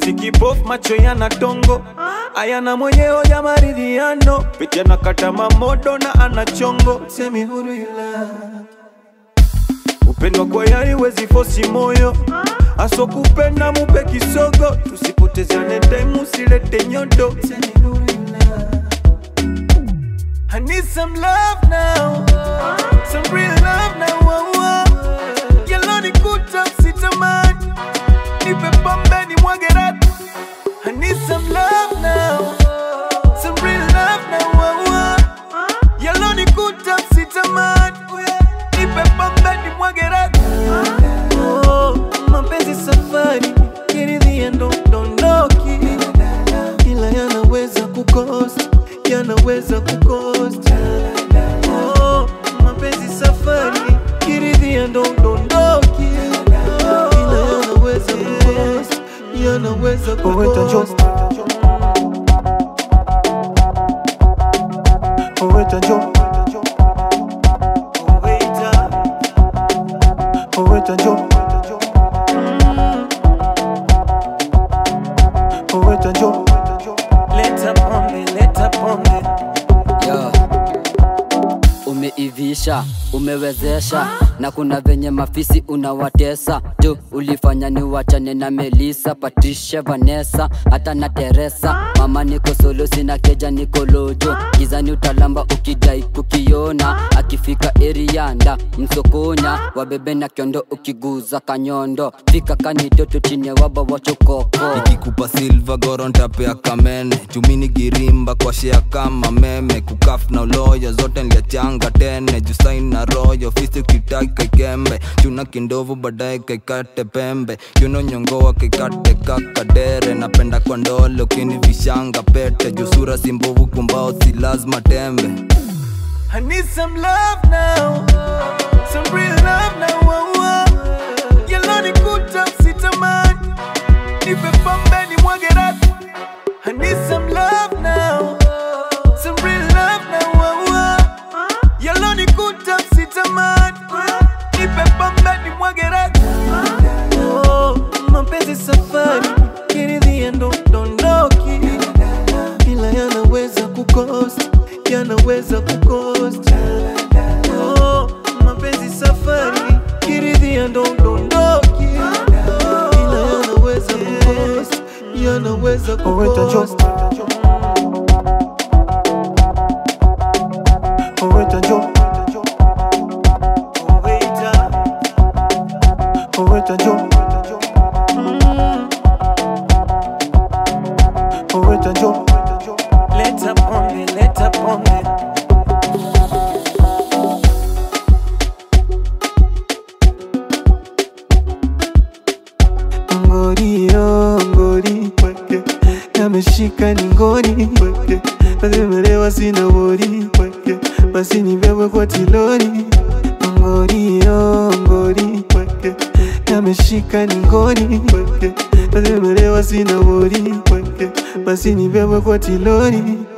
eti kipofu macho yana tongo ayana mwenye hoja maridhiano piti anakata mamodo na ana chongo semi huru ila upendwa kwa yari wezi fosi moyo aso kupenda mupe kisogo tusipotezane time usilete nyodo semi huru ila I need some love now, some real love now. Oh, oh. Yellow ni kuta sitamani, nipe pombe ni mwage ratu. I need some love now, some real love now. Oh, oh. Yellow ni kuta sitamani, nipe pombe ni mwage ratu. Oh, mapenzi safari, kiridhia ndo dondoki, ila yanaweza kukosa, yanaweza kukosa. Oh, mapenzi safari, kiridhia ndo dondoki, ila yanaweza kukosa, yanaweza kukosa. Oweta jo Oweta Oweta jo Oweta jo Leta pombe, leta pombe Yo. Umeivisha, umewezesha na kuna venye mafisi unawatesa tu ulifanya ni wachane na Melisa, Patricia, Vanessa hata na Teresa. Mama niko solo, sina keja, niko lojo gizani, utalamba ukidai kukiona. Akifika erianda msokonya, wabebe na kiondo, ukiguza kanyondo, fika kanitoto chini ya waba wachokoko nikikupa silva goro ntapea kamene chumini girimba kwa shea kama meme kukaf na uloyo zote nliachanga tene jusain na royo fisi ukitaki kaikembe chuna kindovu baadaye kaikate pembe kiuno nyongoa kaikate kakadere napenda kwa ndole ukini vishanga pete jusura simbovu kumbao si lazima tembe I need some love now, some real love now. Oh, oh. Yellow ni kuta sitamani, nipe pombe ni mwage ratu. I need some love now, some real love now. Oh, oh. Yellow ni kuta sitamani, nipe pombe ni mwage ratu. Oh, mapenzi safari, kiridhia ndo dondoki, ila yanaweza kukosa, yanaweza kukosa. Oh, mapenzi safari, kiridhia ndo dondoki, ila yanaweza kukosa, yanaweza kukosa. Oweta jo Oweta Oweta jo Mm. Oweta jo Leta pombe, leta pombe Ngori yo, ngori weke Yameshika ni ngori weke Nazimelewa sina wori weke Basi nibebwe kwa tilori Ngori yo, ngori weke Yameshika ni ngori weke Nazimelewa sina wori weke Basi nibebwe kwa tilori